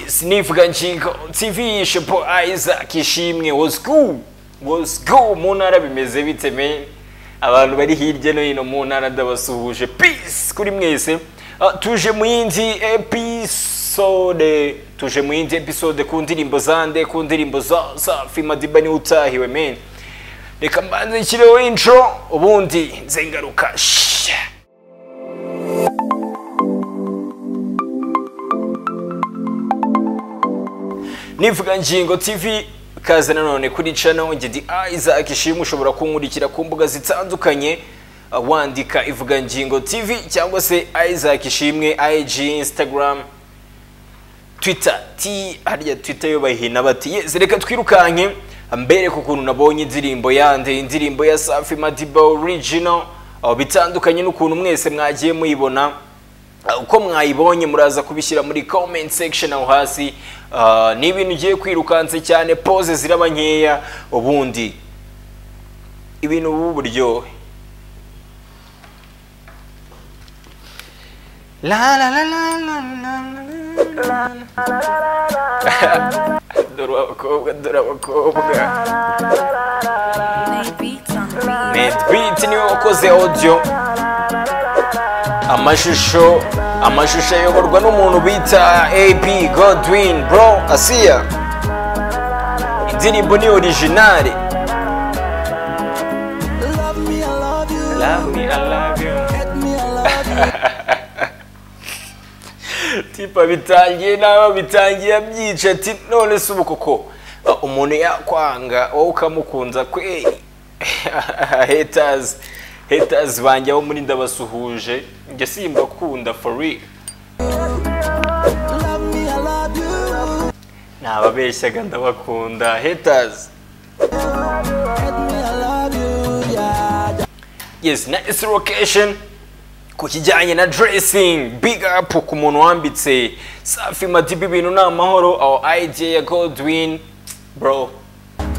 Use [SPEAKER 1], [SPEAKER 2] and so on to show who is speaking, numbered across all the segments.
[SPEAKER 1] sinivuga ngingo tv shepo isaac ishimwe wosku wosku mu ntara bimeze bite me abantu bari hirya no hino mu ntara ndabasuhuje peace kuri mwese Ah, tuje mu yindi episode tuje mu yindi episode ku ndirimbo zande ku ndirimbo za safi madiba niwe utahiwe men reka mbanze nshyireho intro ubundi nze ngaruka Shhh. nivuga ngingo tv kaze nanone kuri channel ngedi isaac ishimwe ushobora kunkurikira ku mbuga zitandukanye uh, wandika ivuga ngingo tv cyangwa se isaac ishimwe ig instagram twitter t harya twitter yo bayihina bati yes reka twirukanke mbereke ukuntu nabonye indirimbo yande indirimbo ya safi madiba original uh, bitandukanye n'ukuntu mwese mwagiye muyibona Uh, uko mwayibonye muraza kubishyira muri comment section aho hasi Uh, ni ibintu ugiye kwirukanse cyane pose ziraba nkeya ubundi ibintu ubu buryohe La la la la la la la la la. dore abakobwa dore abakobwa
[SPEAKER 2] Made beats on beat.
[SPEAKER 1] netbeat niwe wakoze audio amashusho amashusho ayoborwa n'umuntu bita ab godwin bro asiya indirimbo ni originale
[SPEAKER 3] Love me, I love you. Hate me, I love you.
[SPEAKER 1] tipa bitangiye nawe bitangiye abyica ati none se ubu koko uh, umuntu yakwanga wowe ukamukunza kweri haters haters banjye abo muri ndabasuhuje njye simbakunda for real
[SPEAKER 3] Love me, I love you.
[SPEAKER 1] nababeshyaga ndabakunda haters
[SPEAKER 3] Hate me, I love you. Yeah, yeah.
[SPEAKER 1] yes nice location ku kijyanye na dressing big up ku muntu wambitse safi madiba ibintu ni amahoro aho idea ya godwin bro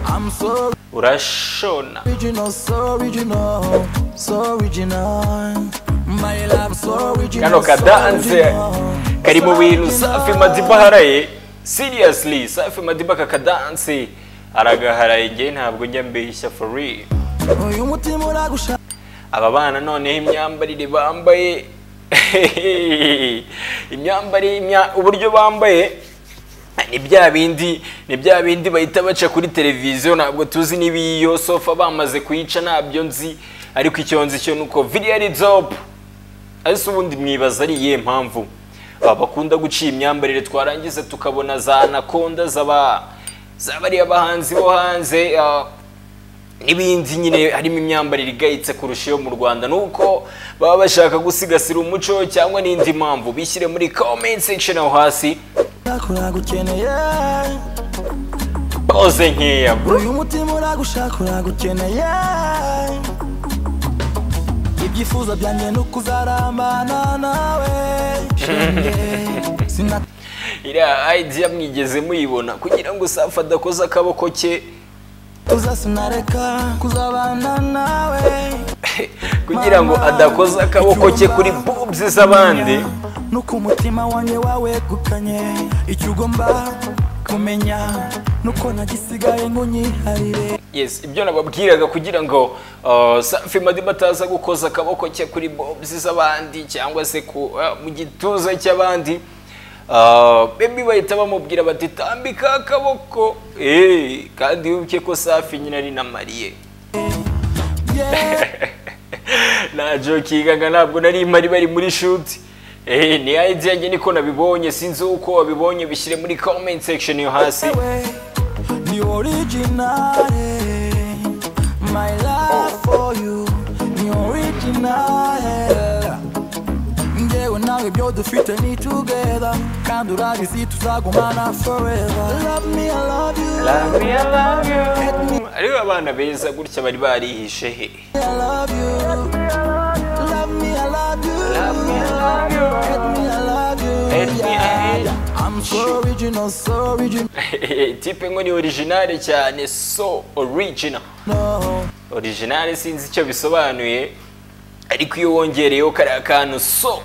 [SPEAKER 3] I'm so
[SPEAKER 1] urashona
[SPEAKER 3] original, so original, so original. My love, so original.
[SPEAKER 1] kano kadanse kari mu bintu safi madiba aharaye seriously safi madiba aka kadanse aragaharaye ngewe ntabwo njya mbeshya for real
[SPEAKER 3] Uyu mutima uragusha.
[SPEAKER 1] aba bana noneho imyambarire bambaye imyambarire imya- uburyo bambaye ni bya bindi ni bya bindi bahita baca kuri televiziyo ntabwo tuzi n'ibiyo sofa bamaze kuyica ntabyo nzi ariko icyo nzi cyo ni uko viriya ari dope ariko ubundi mwibaza ari iyihe mpamvu aba bakunda guca iyi myambarire twarangiza tukabona za anakonda z'aba za bariya bahanzi bo hanze ah, n'ibindi nyine harimo imyambarire igayitse kurusha iyo mu rwanda nuko baba bashaka gusigasira umuco cyangwa n'indi mpamvu bishyire muri comment section aho hasi
[SPEAKER 3] Kuragukeneye.
[SPEAKER 1] koze nkeya bro.
[SPEAKER 3] Uyu mutima uragusha. Kuragukeneye. Ibyifuzo byanjye ni ukuzarambana nawe. Shenge. Sina
[SPEAKER 1] iriya idea mwigeze muyibona kugira ngo safi adakoze akaboko ke
[SPEAKER 3] uzasinareka kuzabana nawe
[SPEAKER 1] kugira ngo adakoze akaboko ke kuri boobs z'abandi
[SPEAKER 3] nuko umutima wanjye wawegukanye icyo ugomba kumenya nuko nagisigaye ngo nyiharire
[SPEAKER 1] yes ibyo nababwiraga kugira ngo uh, safi madiba ataza gukoza akaboko cye kuri bobs z'abandi cyangwa se ku, uh, mu gituza cy'abandi Uh, bebi bahita bamubwira bati tambika akaboko Eh, kandi wibuke ko safi nyine ari na mariye
[SPEAKER 3] Yeah,
[SPEAKER 1] nta jokingaga ntabwo nari mpari bari muri shuti Eh, ni idea njye niko nabibonye sinzi uko wabibonye bishyire muri comment section yo hasi
[SPEAKER 3] we, ni orijinale my love for you ni orijinale njyewe nawe ibyo dufite ni together kandi urabizi tuzagumana forever love me i love you
[SPEAKER 1] ariko abana beza gutya bari barihishe he
[SPEAKER 3] I love you. Love me, I love you. Hate me, I love you.
[SPEAKER 1] Hate me, I hate you.
[SPEAKER 3] I'm so original, so original.
[SPEAKER 1] tipe ngo ni originale cyane so original originale sinzi icyo bisobanuye ariko iyo wongereyeho kariya kantu so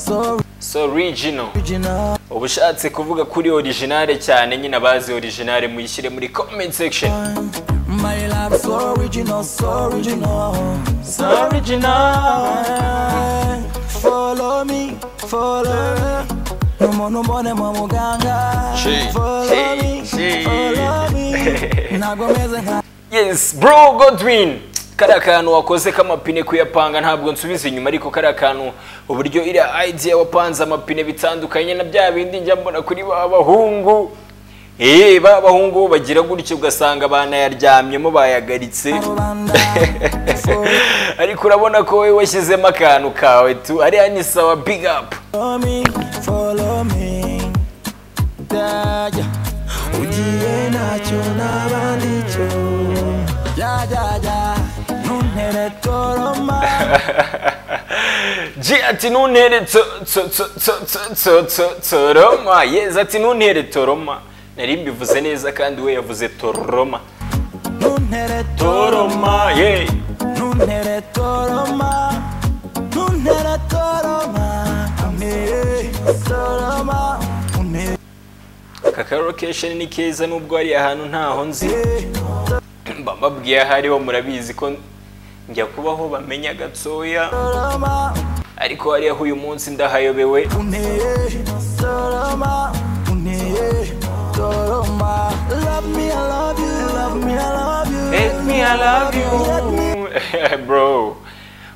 [SPEAKER 3] So
[SPEAKER 1] so original
[SPEAKER 3] original
[SPEAKER 1] ubushatse kuvuga kuri originale cyane nyine abazi originale muyishyire muri comment section
[SPEAKER 3] My love so original, so original, so original. Follow me, follow. No more, no more, no more, muganga.
[SPEAKER 1] She,
[SPEAKER 3] follow
[SPEAKER 1] she,
[SPEAKER 3] me,
[SPEAKER 1] she.
[SPEAKER 3] follow me. Nagomeze nka
[SPEAKER 1] yes bro godwin kariya kantu wakoze k'amapine kuyapanga ntabwo nsubiza inyuma ariko kariya kantu uburyo iriya idea wapanze amapine bitandukanye na bya bindi njya mbona kuri ba bahungu Eh, ba bahungu bagira gutyo ugasanga banayaryamyemo bayagaritse
[SPEAKER 3] rubanda. Follow
[SPEAKER 1] ariko urabona ko wowe washyizemo akantu kawe tu ariya ni sawa big up
[SPEAKER 3] me, follow me. Yeah, yeah. Ugiye nacyo n'abandi cyo. Yeah, yeah, yeah. Ntuntere toroma.
[SPEAKER 1] ji ati ntuntere tso- tso- tso- tso- tso- tso- tso- tsoroma yezi ati ntuntere toroma nari mbivuze neza kandi we yavuze toroma
[SPEAKER 3] Ntuntere
[SPEAKER 1] toroma ye
[SPEAKER 3] Nunere toroma, nunere toroma, amere toroma, unere
[SPEAKER 1] aka karokesheni ni keza nubwo hari ahantu ntaho nzi mba mbabwiye aho ariho murabizi ko njya kubaho bamenya gatoya
[SPEAKER 3] toroma,
[SPEAKER 1] ariko hariya uyu munsi ndahayobewe
[SPEAKER 3] unere toroma, unere toroma. Love me, I love you, love me, I love you.
[SPEAKER 1] Let me I love you bro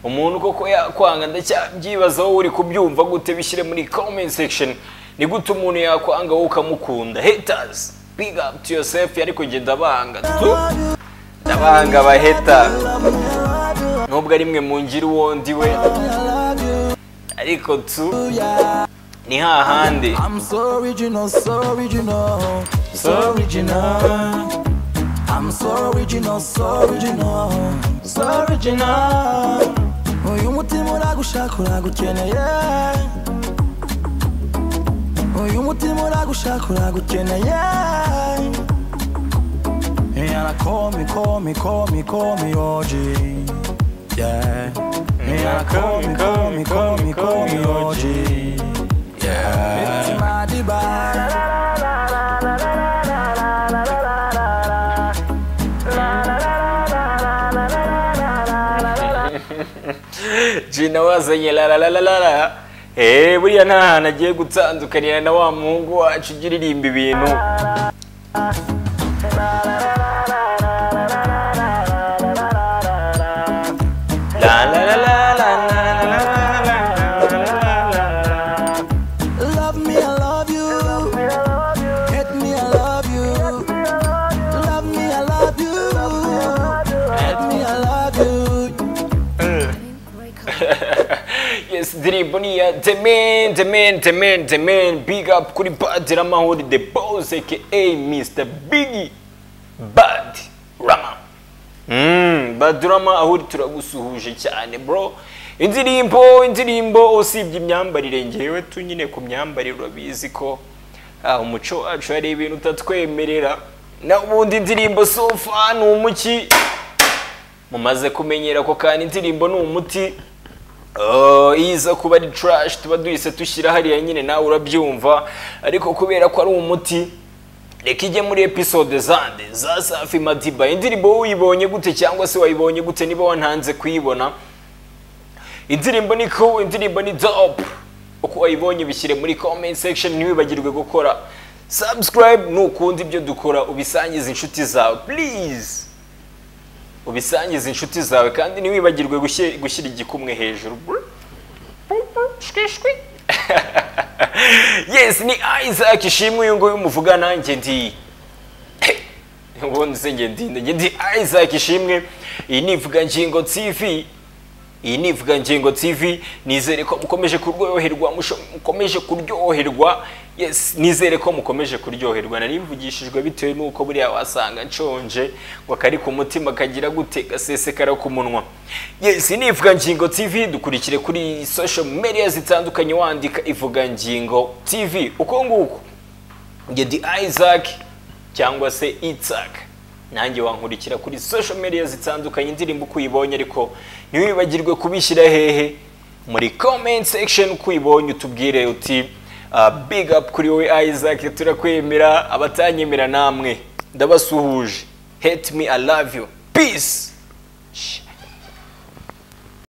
[SPEAKER 1] umuntu koko yakwanga ndacyabyibazaho uri kubyumva gute bishyire muri comment section ni gute umuntu yakwanga wowe ukamukunda haters big up to yourself ariko njye ndabanga tu ndabanga aba haters nubwo ari mwe mungira uwo ndi we ariko tu
[SPEAKER 3] Yeah,
[SPEAKER 1] ni hahandi
[SPEAKER 3] I'm so original, so original, so original. I'm so original, so original, so original. Uyu mutima uragushaka uragukeneye Uyu mutima uragushaka uragukeneye Yana call me, call me, call me, call me OG Yeah Yana call me, call me, call me, call me OG Yeah Mitima diba
[SPEAKER 1] jina wazanye laralalalala eee buriya nta hantu agiye gutandukanira na wa muhungu wacu ujya uririmba ibintu Lalalalalalalalalalalala.
[SPEAKER 3] Love me, I love you. Hate me, I love you. Love me, I love you. Hate me, I love you.
[SPEAKER 1] yes ndirimbo ni iya the man the man the man the man big up kuri bad ramahuri the boss aka mr biggie bad rama Mm, bad rama aho uri turagusuhuje cyane bro indirimbo indirimbo usibye imyambarire ngewe tu nyine ku myambarire urabizi ko ah, umuco wacu hari ibintu utatwemerera na ubundi indirimbo sofa ni umuki mumaze kumenyera ko kandi indirimbo ni umuti Oh, iyo iza kuba ari trash tuba duhise dushyira hariya nyine nawe urabyumva ariko kubera ko ari umuti reka ijye muri episode zande za safi madiba indirimbo wowe uyibonye gute cyangwa se wayibonye gute niba wantanze kuyibona indirimbo ni cool indirimbo ni dope uko wayibonye bishyire muri comment section ntiwibagirwe gukora subscribe nukunda ibyo dukora ubisangize inshuti zawe please ubisangize inshuti zawe kandi ntiwibagirwe gushyi- gushyira igikumwe hejuru yes ni isaac ishimwe uyu nguyu muvuga nanjye ndi ubundi se njye ndi nde? njye ndi isaac ishimwe iyi ni ivugangingo tv iyi ni ivugangingo tv nizere ko mukomeje kuryoherwa musho- mukomeje kuryoherwa yes nizere ko mukomeje kuryoherwa nari mvugishijwe bitewe n'uko buriya wasanga nshonje ngo kari ku mutima kagira gute gasesekara ku munwa yes iyi ni ivugangingo tv dukurikire kuri social media zitandukanye wandika ivugangingo tv uko nguko njye ndi isaac cyangwa se itzak nanjye wankurikira kuri social media zitandukanye indirimbo uko uyibonye ariko ntiwibagirwe kubishyira hehe muri comment section kwibonye utubwire uti ah, big up kuri wowe Isaac turakwemera abatanyemera namwe ndabasuhuje hate me i love you peace